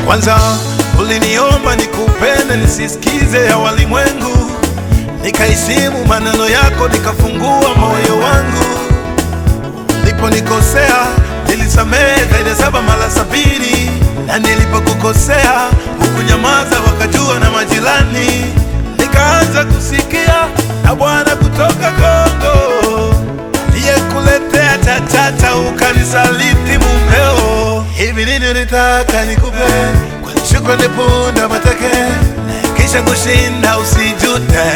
Kwanza uliniomba nikupende nisisikize ya walimwengu, nikaheshimu maneno yako, nikafungua moyo wangu. Niliponikosea nilisamehe zaidi ya saba mara sabini, na nilipokukosea hukunyamaza, wakajua na majirani. Nikaanza kusikia na Bwana kutoka Kongo aliyekuletea chachata, ukanisaliti mumeo. Hivi nini nitaka nikupe kwa shukrani, punda mateke kisha kushinda usijute.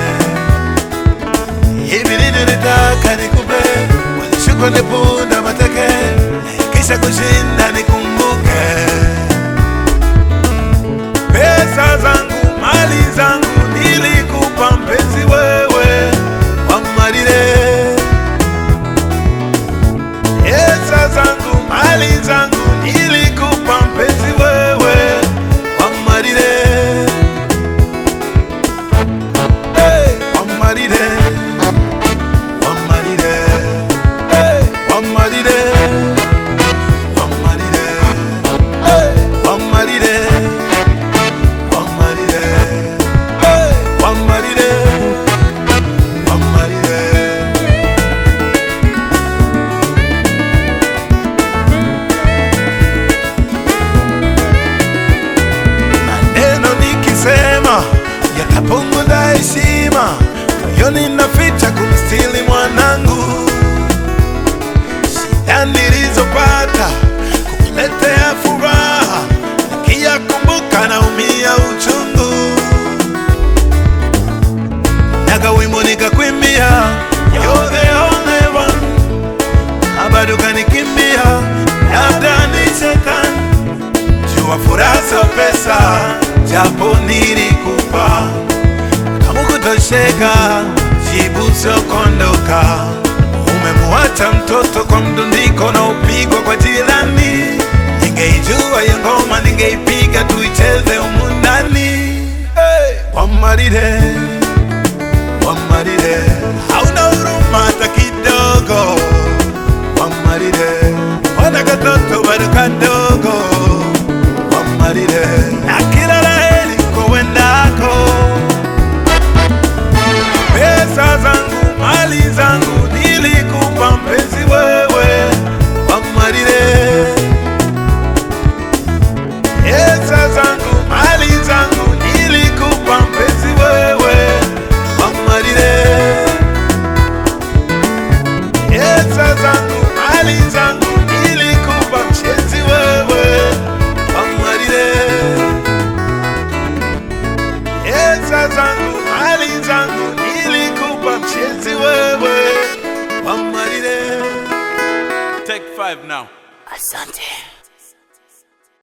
Hivi nini nitaka nikupe kwa shukrani, punda mateke kisha kushinda nikumbuke. Pesa zangu mali zangu nilikupa mpenzi wewe wamalile Pesa zangu mali zangu nilikupa mpenzi wewe wamalile hey, wamalile wamalile hey, wamalile wamalile hey, wamalile wamalile hey, wamalile wamalile maneno nikisema yatapunguza heshima, moyoni naficha kumstili mwanangu. Shida nilizopata kukuletea furaha, nikiyakumbuka naumia uchungu. Naga wimbo nikakwimbia, you're the only one, na bado kanikimbia, labda ni shetani jua furaha sio pesa, japo nilikupa kama kutosheka, jibu sio kondoka. Umemuacha mtoto kwa mdundiko na upigwa kwa jirani. Ningeijua hiyo ngoma, ningeipiga tuicheze humu ndani. Hey! Wamalile, wamalile, hauna huruma hata kidogo. Wamalile, wana katoto bado kadogo wamalile na kila laheri kowendako. Pesa zangu mali zangu nilikupa mpenzi wewe, wamalile. Pesa zangu mali zangu nilikupa mpenzi wewe, wamalile. Pesa zangu mali zangu nilikupa mpenzi wewe, wamalile. Pesa zangu mali zangu nilikupa mpenzi wewe, wamalile. Take five now. Asante.